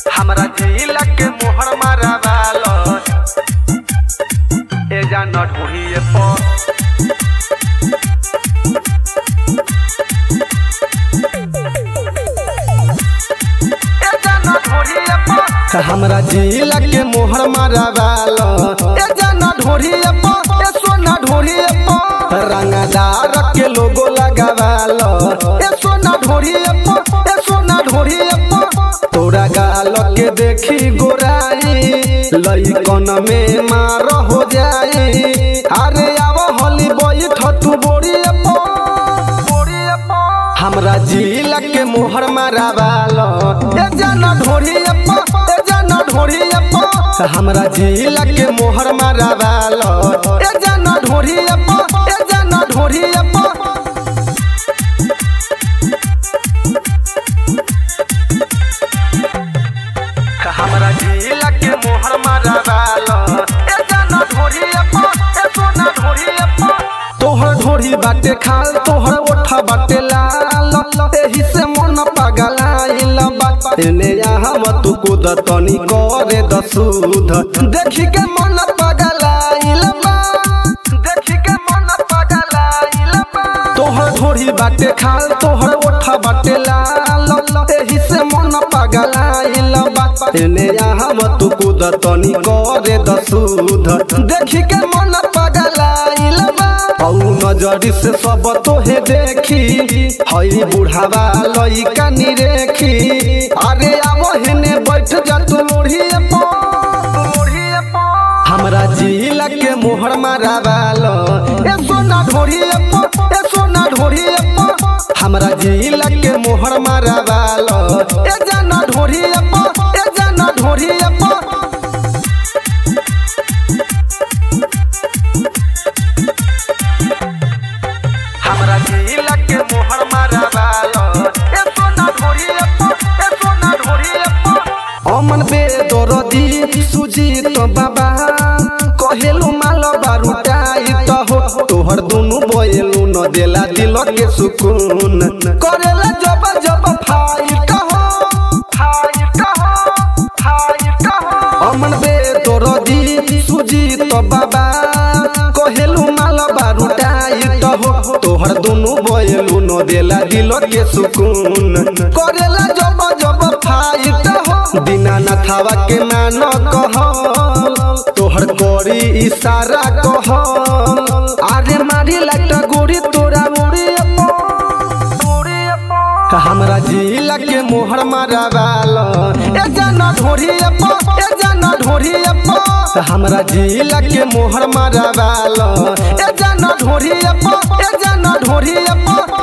हमरा जिला के मोहर मारावाल ए जान ढूढ़िए पर ए जान ढूढ़िए पर हमरा जिला के मोहर मारावाल ए जान ढूढ़िए पर ए सोना ढूढ़िए पर रंगदार के लोगो लगावाल ए सोना ढूढ़िए पर ए सोना ढूढ़िए पर तोरा गाल के देखी गोराई लइकन में मार हो जाई अरे आव होली बैठ तू बोरिए हमरा जिला के मोहर मारावाल ए जाना ढोरिए प ए जाना ढोरिए प हमरा जिला के मोहर मारावाल ए जाना ढोरिए प ए जाना ढोरिए प हमरा जिला के मोहर मारावाल ए जाना ढोरिए प ए सोना ढोरिए प तोहर ढोरी बाटे खाल तोहर ओठा बाटे लाल एही से मन पगलाइल बा एने हम तू कूद तनी करे दसूध देखी के मन पगलाइल बा देखी के मन पगलाइल बा तोहर ढोरी बाटे खाल तोहर ओठा बाटे लाल एही से मन पगलाइल बा एने हम तू कूद तनी करे दसूध देखी के मन पगलाइल बा औ नजरी से सब तोहे देखी हई बुढ़ावा लइका निरेखी अरे आवो हेने बैठ जा तू लोढ़िए प हमरा जिला के मोहर मारावाल ए सोना ढोरिए प ए सोना ढोरिए प हमरा जिला के मोहर मारावाल ए जाना ढोरिए प ए जाना ढोरिए प हमरा जिला के मोहर मारावाल ए सोना ढोरिए प ए सोना ढोरिए प अमन बे दरदी सुजीत बाबा कहेलु माल बारूटाई त हो तोहर दुनु बयलु न देला दिल के सुकून करेला जब जब फाइट हो फाइट हो फाइट हो अमन बे दरदी सुजीत बाबा कहेलु माल बारूटाई त हो तोहर दुनु बयलु न देला दिल के सुकून करेला जब जब फाइट हो बिना नथावा के मान कह तोहर करी इशारा कह आरे मारी लगता गोरी तोरा मुड़ी हमरा जिला के मोहर मारावाल ए जाना ढोरिए प ए जाना ढोरिए प हमरा जिला के मोहर मारावाल ए जाना ढोरिए प ए जाना ढोरिए प